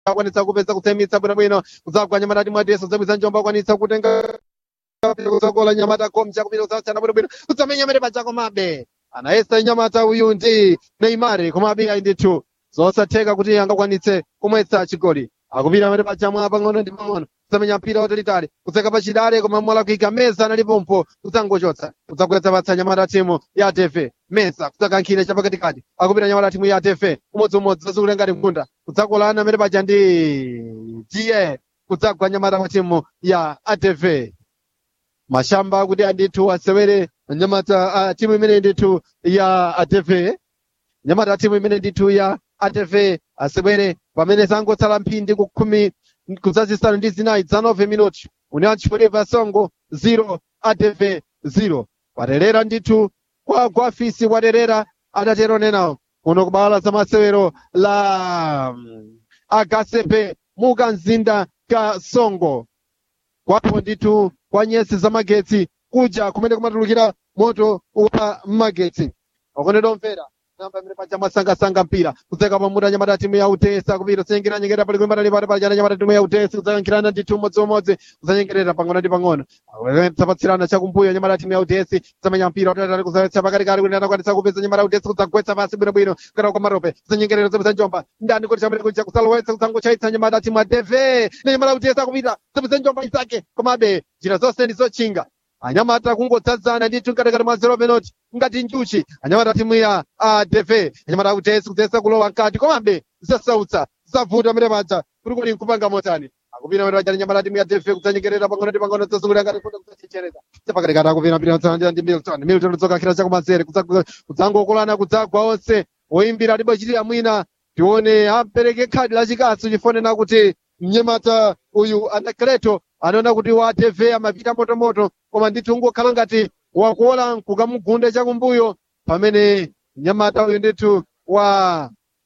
akwanitsa kupeza kutsemitsa bwinobwino kudzagwa nyamata timu adeso zabwiza njomba akwanitsa kutenga kudzakola nyamata komcha kupita kudzawachana bwinobwino kudzamenya mere pachako mabe anayesa nyamata uyu ndi neimari komabe ayi ndithu zosatheka kuti angakwanitse kumwetsa chigoli akupita mere pachamwa pang'ono ndi pang'ono kudzamenya mpira watalitali kudzeka pachidale koma mola kuika meza analipompo kudzangochotsa kudzagwetsa patsa nyamata timu ya tefe meza kudzakankhira chapakatikati akupita nyamata timu ya tefe umodziumodzi zazikule ngati mkunda kudzakolana mere paja ndi tiye kudzagwa nyamata kwa timu ya atv mashamba kuti andithu asewere nyamata uh, timu imene ndithu ya atv nyamata timu imene ndithu ya atv asewere pamene zangotsala mphindi kukhumi kudzazisanu ndi zinayi za 9 minuti union chipoliva songo 0 atv 0 kwaterera ndithu kwa gwafisi kwaterera adatero nenawo kuno kubala za masewero la mm, agasepe muka mzinda ka songo kwapo ndithu kwa nyesi za magetsi kuja kumene kumatulukira moto wa magetsi okondedwa omvera namba imene paja mwasangasanga mpira kudzeka pamuta nyamata timu ya utesa kupita kudzanyengeranyengera pali kulimbana ndi pali pajana nyamata timu ya utesa kudzayankhirana ndithu umodziumodzi kudzanyengerera pang'ono ndi pang'ono zapatsirana chakumbuyo nyamata timu ya utesi kudzamenya mpira utatali kudzaletsa pakatikati kuti anakwanisa kupeza nyamata utesi kudzagwetsa pasi bwinobwino kukata kwa marope kudzanyengerera zapeza njomba ndani kuti chamene kuja kudzalowetsa kudzangochaitsa nyamata timu ya deve ne nyamata utesa kupita zapeza njomba isake komabe njira zonse ndi zotchinga anyamata kungodzadzana ndithu mkatikati mwa zero penalty ngati njuchi anyamata timu ya adv anyamata utesi kudzesa kulowa mkati komabe zasautsa zavuta mene paja kuti kuli nkupanga motani akupita mene paja anyamata timu ya dv kudzanyengerera pang'ono ndi pang'ono zazungulira ngati kuda kudzachichereza chapakatikati akupita mpira ndi milton milton udzokankhira chakumanzere kudzangokolana kudzagwa onse oyimbira libochitira mwina tione apereke khadi lachikasu chifonena kuti mnyamata uyu anakleto anaona kuti wa tv amapita motomoto koma ndithu ungokhala ngati wakuola kukamugunde chakumbuyo pamene mnyamata uyu ndithu wa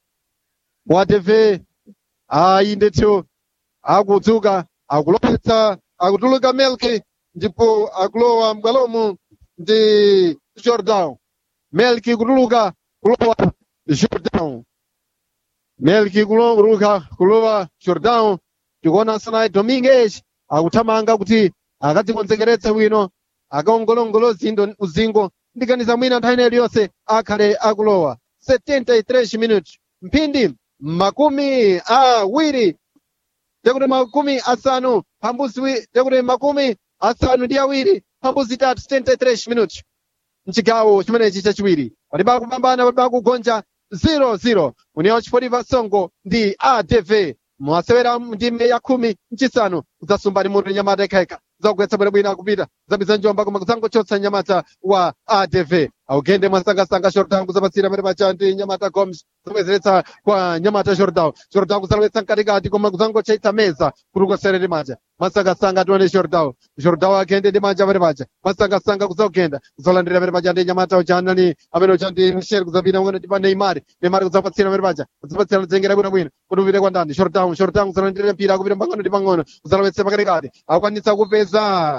wa tv ayi ndithu akudzuka akulowetsa akutuluka melki ndipo akulowa m'bwalomu ndi jordan melki kutuluka kulowa jordan melki kutuluka kulowa jordan tikuona sanayi dominguez akuthamanga kuti akadzikonzekeretse bwino akaongolongolo zindo uzingo ndiganiza mwina nthawi ineyi yonse akhale akulowa 73 minuti mphindi makumi awiri tekuti makumi asanu pambuzi wi- tekuti makumi asanu ndi awiri pambuzi tatu 73 minuti mchigawo chimenechi chachiwiri palibe akupambana palibe akugonja 0-0 union chipoliva songo ndi adv mwasewera ndime ya khumi mchisanu kudzasumba ndi mutu nyamata yekhayekha zakugwetsa bwinobwino akupita zabiza njomba koma kudzangochotsa nyamata wa adv augende mwasangasanga jordan kuzapatsira pene pacha ndi nyamata gomes zabwezeretsa kwa nyamata jordan jordan kuzalowetsa mkatikati koma kudzangochaitsa meza kuti ukasere ndi manja mwasangasanga tione jordan jordan agende ndi manja pene pacha mwasangasanga kuzaugenda kuzalandira pene pacha ndi nyamata uchanani amene ucha ndi michel kuzapita ngone ndi pa neymar neymar kudzapatsira pene pacha kudzapatsira kudzengera bwinobwino kuti upite kwa ndani jordan jordan kuzalandira mpira akupita pang'ono ndi pang'ono kuzalowetsa pakatikati akwanitsa kupeza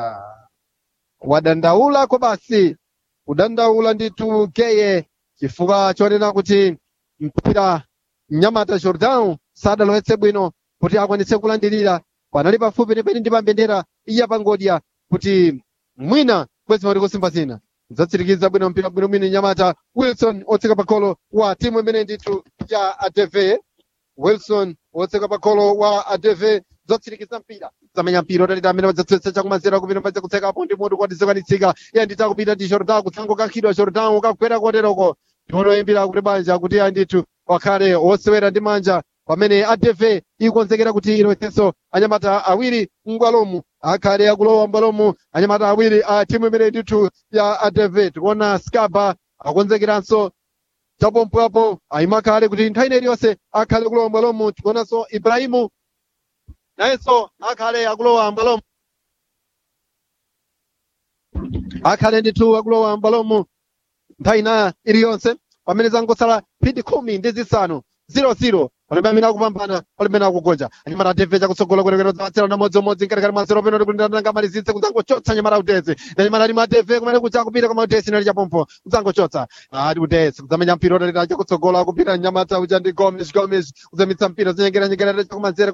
wadandaula ko basi kudandaula ndithu geye chifukwa chonena kuti mpira mnyamata jordan sadalowetse bwino kuti akwanitse kulandirira panali pafupi penipeni ndi pambendera iya pangodya kuti mwina kwezi mati kusimba zina zatsirikiza bwino mpira bwinobwino nyamata wilson otseka pakolo wa timu imene ndithu ya adv wilson wotseka pakolo wa adv zotsirikiza mpira zamenya mpira utalita amene wadzatsetsa chakumanzera kupita padza kutsekapo ndi mutu kwati zikwanitsika iye nditha kupita ndi jordan kutsangokankhidwa jordan ukagwera koteroko ndionoyimbira kuti banja kuti iye ndithu wakhale wosewera ndi manja pamene adv ikonzekera kuti ilowetsenso anyamata awiri m'bwalomu akhale akulowa m'bwalomu anyamata awiri a timu imene ndithu ya adv tikuona scaba akonzekeranso chapompoapo ayimakhale kuti nthawi ineyi yonse akhale kulowa m'bwalomu tikuonanso ibrahimu nayenso akhale akulowa m'bwalomu akhale ndithu akulowa m'bwalomu nthawi ina iliyonse pamene zangosala mphindi khumi ndi zisanu 00 palibe amene akupambana palibe amene akugonja anyamata ateve chakutsogola kwenekwene udzapatsira na modzimodzi mkatikati mwanzero peno tikundirananga malizitse kudzangochotsa anyamata uteze anyamata ali mateve kumene kuja kupita koma utesi nali chapompo kudzangochotsa ati utesi kudzamenya mpira utalita chakutsogola kupita nyamata uja ndi gomes gomes udzamitsa mpira udzanyengeranyengera chakumanzere